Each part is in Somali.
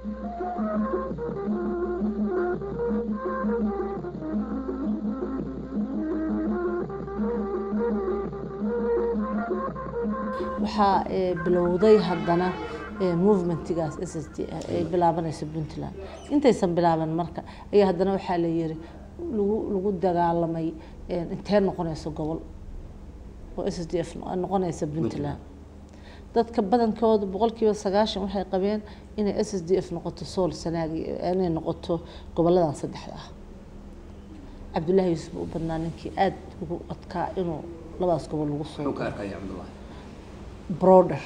waxaa bilowday haddana movementigaas s s d ay bilaabanayso puntland intaysan bilaaban marka ayaa haddana waxaa la yiri lagu lagu dagaalamay intee noqonayso gobol oo s s d f noqonaysa puntland dadka badankooda boqolkiiba sagaashan waxay qabeen inay s s d f noqoto sool sanaagi inay noqoto goboladan saddexda ah cabdullaahi yuusuf u badnaa ninkii aada ugu adkaa inuu labadaas gobol lagu soo broder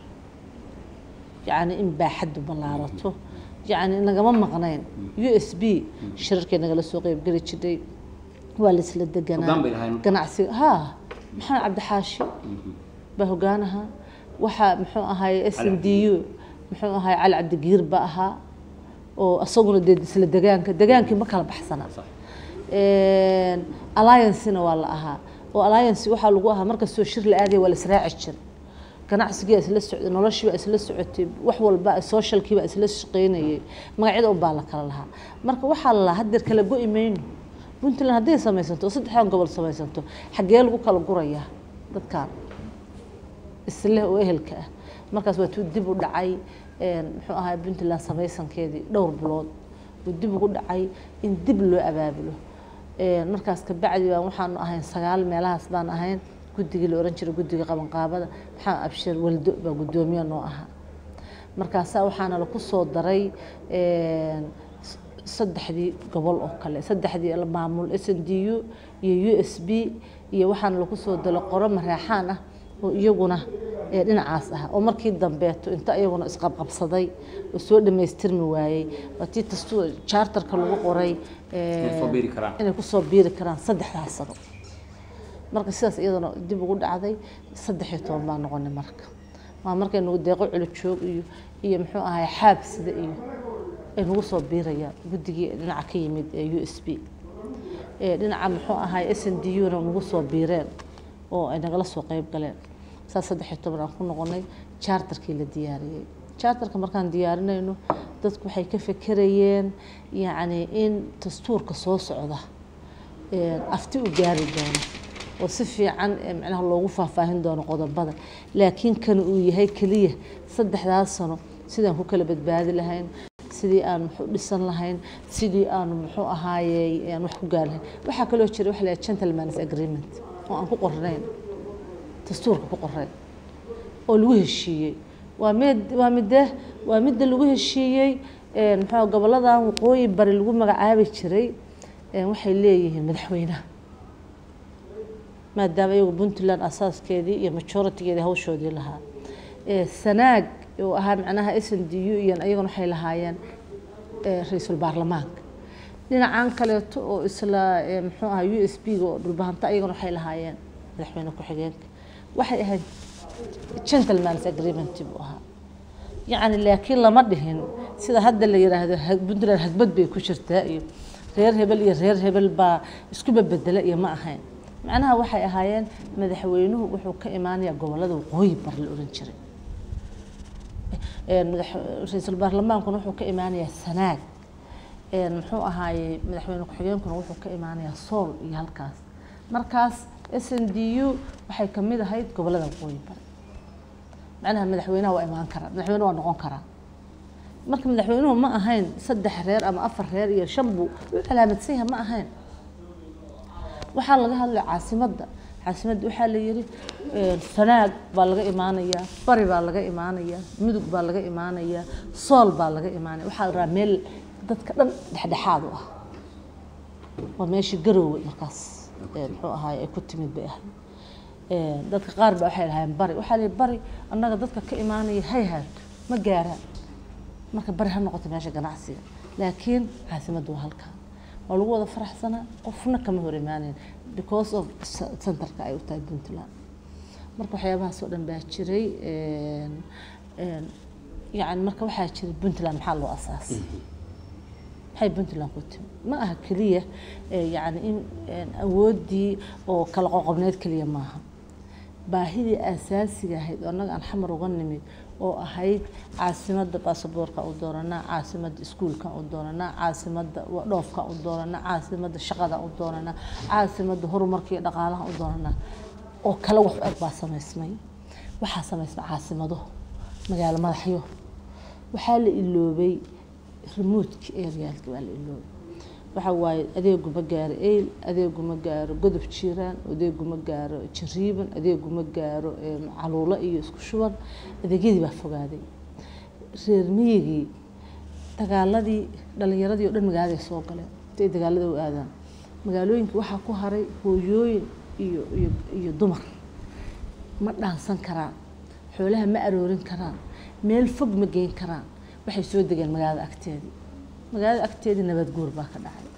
yacni in baaxaddu ballaarato yacni nagama maqnayn u s b shirarkay nagala soo qeybgeli jiray waa la isla deganaa ganacsiga ha maxamed cabdixaashi baa hogaanaha waxaa muxuu ahaay s n d u muxuu ahaay cali cabdigiir ba ahaa oo isaguna dee isla degaanka degaankii ma kala baxsana alliancena waa la ahaa oo alliance waxaa lagu ahaa markastoo shir la aadaya waa la israaci jiray ganacsigiibaa isla socday noloshiibaa isla socotay wax walba socialkiibaa isla shaqeynayay magacyada unbaa la kala lahaa marka waxaa la lahaa hadeer kala go-i mayno puntland hadday samaysanto oo saddexdan gobol samaysanto xaggee lagu kala gurayaa dadkan isleh oo ehelka ah markaas waa tuu dib u dhacay muxuu ahaa puntland samaysankeedii dhowr bilood uu dib ugu dhacay in dib loo abaabulo markaas kabacdi baan waxaanu ahayn sagaal meelahaas baan ahayn guddigii la oran jiray guddiga qabanqaabada maxamed abshir waldo baa guddoomiye noo ahaa markaasaa waxaana laku soo daray saddexdii gobol oo kale saddexdii maamul s n d u iyo u s b iyo waxaana laku soo dalo qoro maraaxaan ah oo iyaguna dhinacaas ah oo markii dambeeto inta iyaguna isqabqabsaday oo soo dhammaystirmi waayey waatii tastu charterka lagu qoray inay kusoo biiri karaan saddexdaas sano marka sidaas iyadana dib ugu dhacday saddex iyo toban baa noqonay marka waa markay nagu deeqo culijoog iyo iyo muxuu ahay xaabsida iyo ay nagu soo biirayaan guddigii dhinaca ka yimid ee u s b dhinaca muxuu ahay s n d u na nagu soo biireen oo ay nagala soo qeyb galeen saas saddex iyo toban aan ku noqonay charterkii la diyaariyey charterka markaan diyaarinayno dadku waxay ka fekerayeen yacni in dastuurka soo socda afti u gaari doono oo si fiican macnaha loogu faahfaahin doono qodobada laakiin kan uu yahay keliya saddexdaas sano sidaan ku kala badbaadi lahayn sidii aan muxuu dhisan lahayn sidii aanu muxuu ahaayey aan wax ku gaari lahayn waxaa kaloo jira waxa la yidhaha gentleman's agreement oo aan ku qornayn dastuurka ku qorayn oo lagu heshiiyey waa mid waa midde waa midda lagu heshiiyey muxuu goboladan waqooyi bari lagu magacaabi jiray waxay leeyihiin madaxweynaha maadaama iyagu puntland asaaskeedii iyo majoritigeedii hawshoodii lahaa sanaag oo ahaa macnaha s n d u iyan ayaguna waxay lahaayeen ra-iisul baarlamaanka dhinacan kaleeto oo isla muxuu ahaa u s b ga oo dhulbahanta ayaguna waxay lahaayeen madaxweyne ku-xigeenka waxay ahayd gentleman's agreement buu ahaa yacni laakiin lama dhihin sida hadda la yidhaahdo puntland hagbad bay ku jirtaa iyo reer hebel iyo reer hebel baa iskuba bedela iyo ma ahayn macnaha waxay ahaayeen madaxweynuhu wuxuu ka imaanayaa gobolada waqooyi bar la oran jiray ra-iisul baarlamaankuna wuxuu ka imaanayaa sanaag muxuu ahaayey madaxweyne ku-xigeenkuna wuxuu ka imaanayaa sool iyo halkaas markaas s n d u waxay kamid ahayd gobolada waqooyi bari macnaha madaxweynaha waa imaan karaa madaxweyne waa noqon karaa marka madaxweynuhu ma ahayn saddex reer ama afar reer iyo shan buu u calaamadsan yahay ma ahayn waxaa laga hadlay caasimadda caasimadda waxaa la yidhi sanaag baa laga imaanayaa bari baa laga imaanayaa mudug baa laga imaanayaa sool baa laga imaanaya waxaa la rabaa meel dadka dhan dhexdhexaad u ah waa meeshii garoowe markaas muxuu ahaay ay ku timid bay ahayd dadka qaar ba waxay lahaayeen bari waxaa la yidhi bari annaga dadka ka imaanaya hay haato ma gaaraan marka bari ha noqoto meesha ganacsiga laakiin caasimadda waa halkaa waa lagu wada faraxsanaa qofna kama hor imaaneyn because of centerka ay u tahay puntland marka waxyaabahaas oo dhan baa jiray yani marka waxaa jiray puntland maxaa loo asaasay maxay puntland ku timi ma aha keliya yani in awooddii oo kala qoqobneed keliya maaha baahidii asaasiga ahayd oo annaga aan xamar uga nimid oo ahayd caasimadda baasaboorka u dooranaa caasimadda iskuulkan u dooranaa caasimadda dhoofkan u dooranaa caasimadda shaqada u dooranaa caasimadda horumarka iyo dhaqaalaha u dooranaa oo kale wax eg baa samaysmay waxaa samaysmay caasimado magaalo madaxyo waxaa la iloobay remotka arealka waa la iloobay waxa waaye adeegu ma gaaro eyl adeegu ma gaaro godob jiiraan adeegu ma gaaro jariiban adeegu ma gaaro caluulo iyo isku shuban adeegyadii baa fogaaday reer miyigii dagaaladii dhalinyaradii oo dhan magaaladay soo galeen intay dagaalada u aadaan magaalooyinka waxaa ku haray hooyooyin iyo iyo iyo dumar ma dhaansan karaan xoolaha ma aroorin karaan meel fog ma geyn karaan waxay soo degeen magaalada agteedii magaalada agteedii nabaad guur baa ka dhacay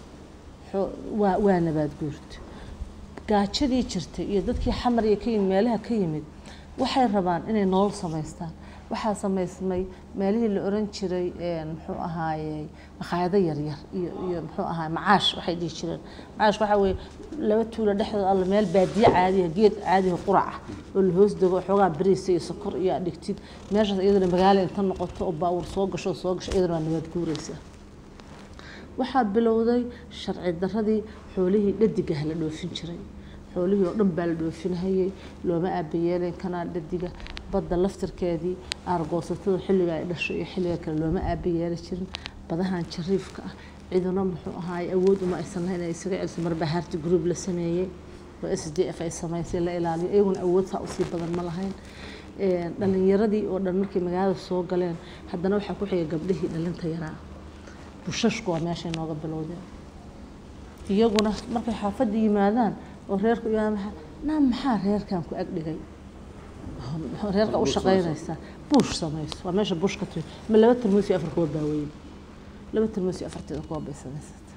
waa waa nabaad guurta gaajadii jirtay iyo dadkii xamar iyo ka yimid meelaha ka yimid waxay rabaan inay nolol samaystaan waxaa samaysmay meelihii la oran jiray muxuu ahaaye makhaayado yaryar iyo iyo muxuu ahaay macaash waxay dhihi jireen macaash waxaa weeye laba tuulo dhexdooda alla meel baadiye caadiya geed caadiya quraca oo la hoos dego xoogaa bariisa iyo sokor iyo aad dhigtid meeshaas iyadana magaalo inta noqoto oo baawur soo gasho soo gasho iyadana waa nabaad guuraysa waxaa bilowday sharci daradii xoolihii dhadigaha la dhoofin jiray xoolihii oo dhan baa la dhoofinhayay looma aabayeelayn kanaa dhadiga badda laftirkeedii aargoosatada xilliga ay dhasho iyo xilliga kale looma aabayeeli jirin badahan jariifka ah ciduna muxuu ahaay awood uma aysan lahayn inay isaga celiso marba harti group la sameeyey oo s d f ay samaysay la ilaaliyo iyaguna awood saa usii badan ma lahayn dhalinyaradii oo dhan markay magaalada soo galeen haddana waxaa ku xigay gabdhihii dhalinta yaraa bushashku waa meeshay nooga bilowdeen iyaguna markay xaafadda yimaadaan oo reerku yimaadaan naa maxaa reerkan ku ag dhigay reerka u shaqaynaysaa buush samayso waa meesha buush ka timi ma laba tarmuus iyo afar kuwa baaweyn laba tarmuus iyo afarteeda kuwa bay samaysatay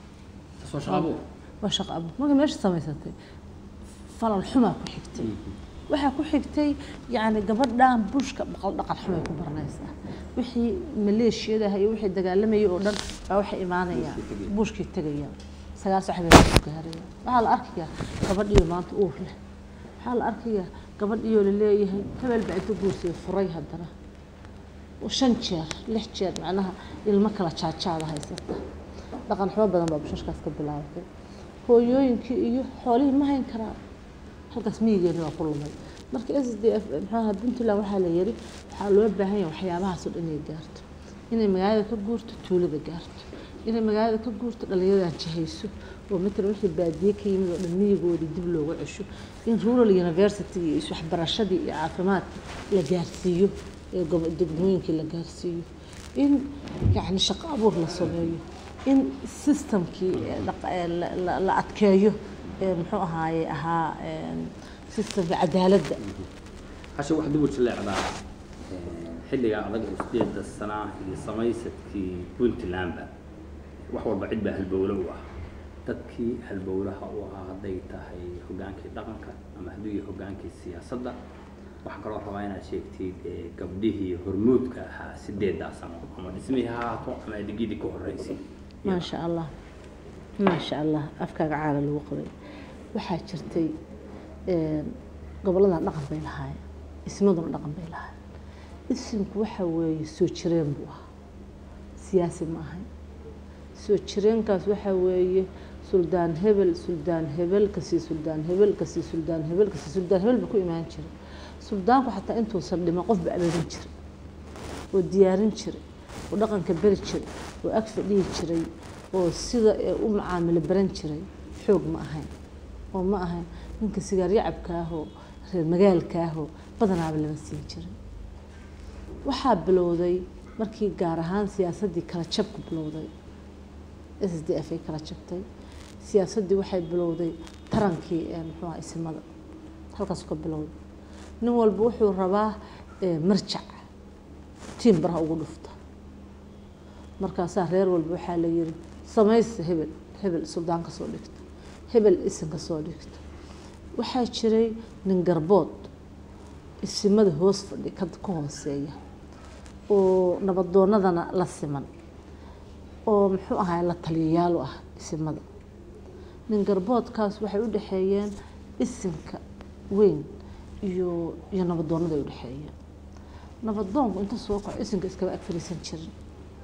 waa shaqo abuur marka meesha samaysatay falal xumaa ku xigtay waxaa ku xigtay yacni gabadhan bushka baqal dhaqan xumay ku baranaysaa wixii maleeshiyadaha iyo wixii dagaalamayay oo dhan baa waxay imaanayaan bushkii tegayaan sagaal sax bay ku gaarayaan waxaa la arkayaa gabadhiyo maanta uur leh waxaa la arkayaa gabadhiyoo laleeyahay hebel baa inta guursay furay haddana shan jeer lix jeer macnaha ilmo kala jaajaada haysata dhaqan xumo badan baa bushashkaas ka bilaabatay hooyooyinkii iyo xoolihii ma hayn karaan halkaas miyigeena waa ku lumay marka s d f maxaaha puntland waxaa la yiri waxaa loo baahan yahay waxyaabahaas oo dhan inay gaarto inay magaalada ka guurto tuulada gaarto inay magaalada ka guurto dhallinyaradan jahayso oo matala wixii baadiye ka yimid oo dhan miyigoodii dib looga cesho in rural university iyo iswaxbarashadii iyo caafimaadka la gaarsiiyo ee degmooyinkii la gaarsiiyo in yacni shaqo abuur la sameeyo in systemkii la adkeeyo muxuu ahaaye ahaa systemka cadaaladda hashe wax dib u jileecdaa xilliga adag oo sideeda sanaa iyo samaysadkii puntlandba wax walba cid baa halbowle u ah dadkii halbowlaha u ahaa hadday tahay hogaankii dhaqanka ama hadduu yahay hogaankii siyaasadda waxaan kaloo rabaa inaad sheegtid gabdhihii hormuudka ahaa sideedaa sano ama dhismihii ha ahaato ama adeegyadii ka horreysay maasha allah maasha allah afkaaga caala lagu qabay waxaa jirtay goboladan dhaqan bay lahaayeen ismaduna dhaqan bay lahaayeen isimku waxa weeye soo jireen buu ahaa siyaasi ma ahayn soo jireenkaas waxaa weeye suldaan hebel suldaan hebel kasii suldaan hebel kasii suldaan hebel kasii suldaan hebel ba ku imaan jiray suldaanku xataa intuusan dhiman qof ba abeerin jiray oo diyaarin jiray oo dhaqanka beri jiray oo ag fadhihi jiray oo sida u macaamilo baran jiray xoog ma ahayn oo ma ahayn ninka sigaar yacabkaahoo reer magaalkaahoo badanaaba lama siin jirin waxaa bilowday markii gaar ahaan siyaasaddii kala jabku bilowday s d f ay kala jabtay siyaasaddii waxay bilowday tarankii muxuuha isimada halkaasu ka bilowday nin walba wuxuu rabaa marjac tiim baraha ugu dhufta markaasaa reer walba waxaa la yiri samaysta hebel hebel suldaan ka soo dhigta hebel isin ka soo dhigta waxaa jiray nin garbood isimada hoos fadhi ka hooseeya oo nabadoonadana la siman oo muxuu ahaa la taliyayaal u ah isimada nin garboodkaas waxay u dhexeeyeen isinka weyn iyo iyo nabadoonnada ay udhexeeya nabadoonku inta soo kaco isinka iskaba ag fariisan jirin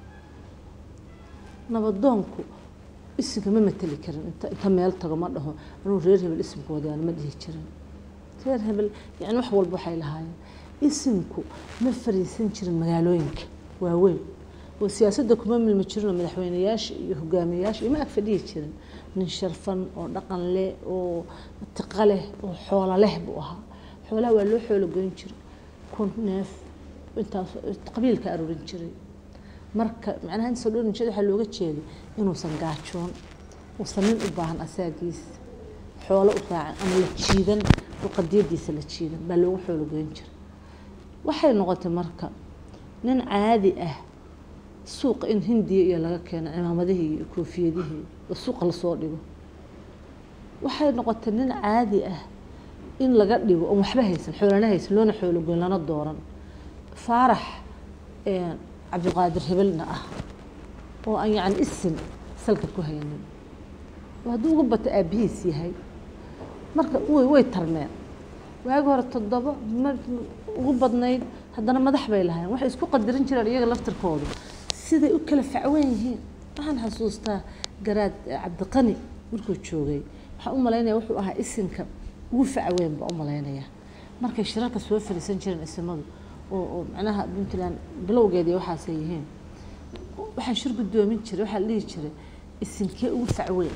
nabadoonku isinka ma mateli karin inta inta meel tago ma dhaho anuu reer hebel isimkoodaan ma dhihi jirin reer hebel yani wax walba waxay lahaayeen isimku ma fariisan jirin magaalooyinka waaweyn oo siyaasadda kuma milmi jirin oo madaxweyneyaasha iyo hogaamiyeyaasha iyo ma ag fadhihi jirin nin sharfan oo dhaqan leh oo tiqa leh oo xoolo leh buu ahaa xoolaha waa loo xoolo goyn jiray kun neef intaas qabiilka aruurin jiray marka macnaha inta soo dhowrin jeeda waxaa looga jeeday inuusan gaajoon uusan nin u baahan asaagiis xoolo u raacan ama la jiidan oo qadiyadiisa la jiidan baa loogu xoolo goyn jiray waxay noqotay marka nin caadi ah suuqa in hindiya iyo laga keeno cimaamadihii iyo koofiyadihii oo suuqa lasoo dhigo waxay noqotay nin caadi ah in laga dhigo oon waxba haysan xoolana haysan loona xoolo goyn lana dooran faarax cabdiqaadir hebelna ah oo aan yacni isin salka ku haynin oo hadduu uga bato aabbihiis yahay marka way way tarmeen waagi hore toddoba ma ugu badnayd haddana madax bay lahayn waxay isku qadarin jireen iyaga laftirkoodu siday u kala facweyn yihiin waxaan xasuustaa garaad cabdiqani markuu joogay waxaan u malaynaya wuxuu ahaa isinka ugu facweyn baa u malaynaya markay shirarka soo fariisan jireen isimadu oo oo macnaha puntland bilowgeedii waxaasay yihiin waxaa shir guddoomin jiray waxaa la dhihi jiray isinkee ugu facweyn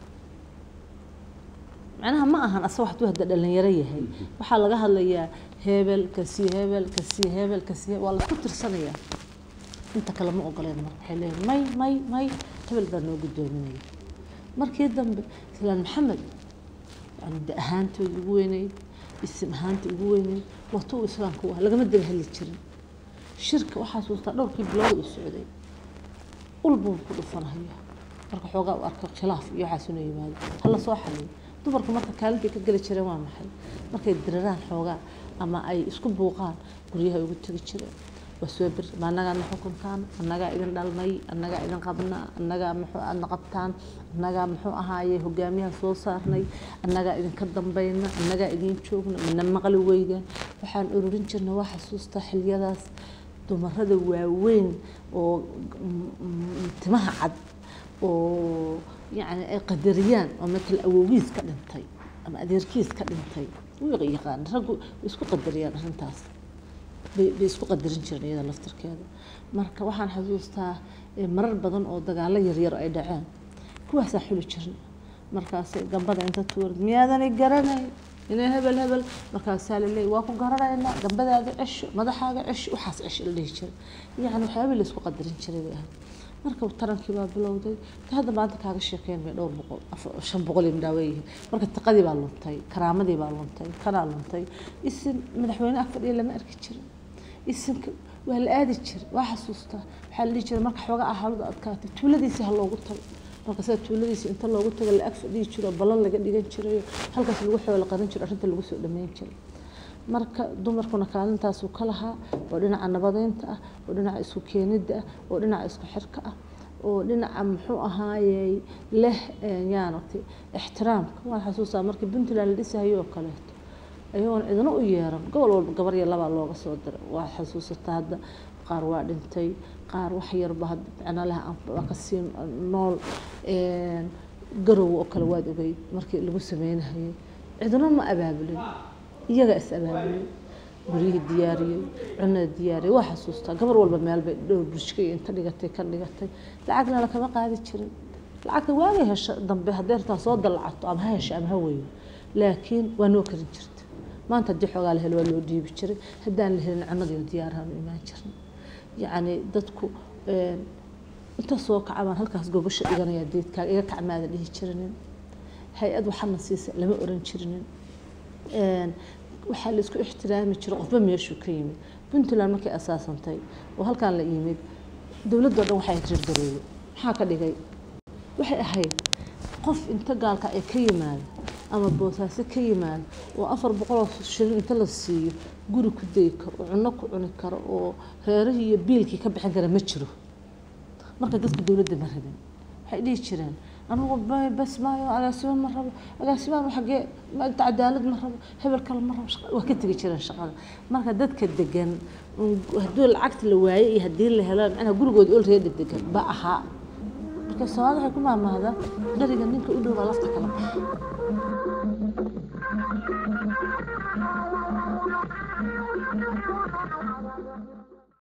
macnaha ma ahan asa wax hadda dhalinyaro yahay waxaa laga hadlayaa hebel kasii hebel kasii hebel kasii hebel waa laisku tirsanayaa inta kale ma ogoleen marka waxay leeyihin may may may hebel baa noo guddoominaya markii dambe islaan maxamed yani de ahaantooda ugu weynayd isim ahaanta ugu weynayd wato uu islaamka u ah lagama daba heli jirin shirka waxaa xasuustaa dhowrkii bilood uu socday ulbuu ku dhufanaya marka xoogaa u arka khilaaf iyo waxaas inuu yimaado hala soo xaliyo dumarku marka kaalintay ka geli jireen waa maxay markay diriraan xoogaa ama ay isku buuqaan guryaha ugu tegi jireen waa soo bir ma annagaadna xukunkaan annagaa idin dhalnay annagaa idin qabna annagaa muxuu aadna qabtaan annagaa muxuu ahaaye hogaamiyaha soo saarnay annagaa idinka dambayna annagaa idin joogna mina maqli weydaan waxaan ururin jirnay waa xasuustaa xiliyadaas dumarada waaweyn oo timaha cad oo yacni ay qadariyaan oo matal awowgiis ka dhintay ama adeerkiis ka dhintay wuu yaqaan raggu way isku qadariyaan arrintaas bay bay isku qadarin jireen iyada laftarkeeda marka waxaan xasuustaa marar badan oo dagaalo yaryar ay dhaceen kuwaasaa xuli jirna markaasay gambada inta tuur miyaadanay garanay inay hebel hebel markaasaa la leeyay waa ku garanaynaa gambadaada cesho madaxaaga cesho waxaas cesho la dhihi jiray yacni waxyaabihii la isku qadarin jiray bay ahayd marka tarankii baa bilowday hadda maanta kaaga sheekeyn bay dhowr boqol shan boqol iyo midhaa weeyihiin marka tiqadii baa luntay karaamadii baa luntay kanaa luntay isin madaxweyne ag fadhiya lama arki jirin isinka waa la aadi jiray waa xasuustaa waxaa la dhihi jiray marka xoogaa ahaaladu adkaatay tuuladiisii ha loogu tago marka sida tuuladiisii inta loogu tago la ag fadhiyi jiro ballan laga dhigan jirayo halkaas lagu xoolo qarin jiro arrinta lagu soo dhameyn jiray marka dumarkuna kaalintaasuu ka lahaa oo dhinaca nabadeynta ah oo dhinaca isku keenidda ah oo dhinaca isku xirka ah oo dhinaca muxuu ahaayey leh yaanati ixtiraamka waan xasuustaa markii puntland la dhisahayo oo kaleeto ayagoon cidna u yeeran gobol walba gabar iyo labaa looga soo diray waa xasuusataa hadda qaar waa dhintay qaar wax yarba hadda macna leh waa kasii nool garow oo kale waad ogeyd markii lagu sameynahayay cidna ma abaabulin iyaga is abaabulay guryihii diyaariyey cunada diyaariyey waa xasuustaa gabar walba meel bay dhowr burshka iyo inta dhigatay ka dhigatay lacagna lakama qaadi jirin lacagta waagay hesho dambe haddee rabtaa soo dalacato ama ha hesho ama ha weyo laakiin waa noo karin jirta maanta haddii xoogaa la helo waa loo dhiibi jiray haddaan la helin cunadiiyo diyaarahan u imaan jirnay yacni dadku inta soo kaca baan halkaas gogosha dhiganaya deedkaaga iga kacmaada dhihi jirinin hay-ad waxana siisa lama oran jirinin waxaa la isku ixtiraami jiray qofba meeshuu ka yimid puntland markay asaasantay oo halkaan la yimid dowladdo dhan waxay ahayd reer garoowe maxaa ka dhigay waxay ahayd qof inta gaalka ay ka yimaado ama boosaaso ka yimaado oo afar boqoloo shilin inta la siiyo guri ku dayi karo oo cunno ku cuni karo oo reerihii iyo biilkii ka bixin kara ma jiro marka dadka dowladda ma rabin waxay dhihi jireen anigu ba- bas maayo agaasimo ma rabo agaasimaan xagee ma inta cadaalad ma rabo hebel kale ma rabo shaqa- waa ka tegi jireen shaqada marka dadka degan un haddii lacagta la waaye iyo haddii la helo macnaha gurigooda olready degan ba ahaa marka soomaalida waxay ku maamahdaa dheriga ninka u dhow baa lafta kala baxa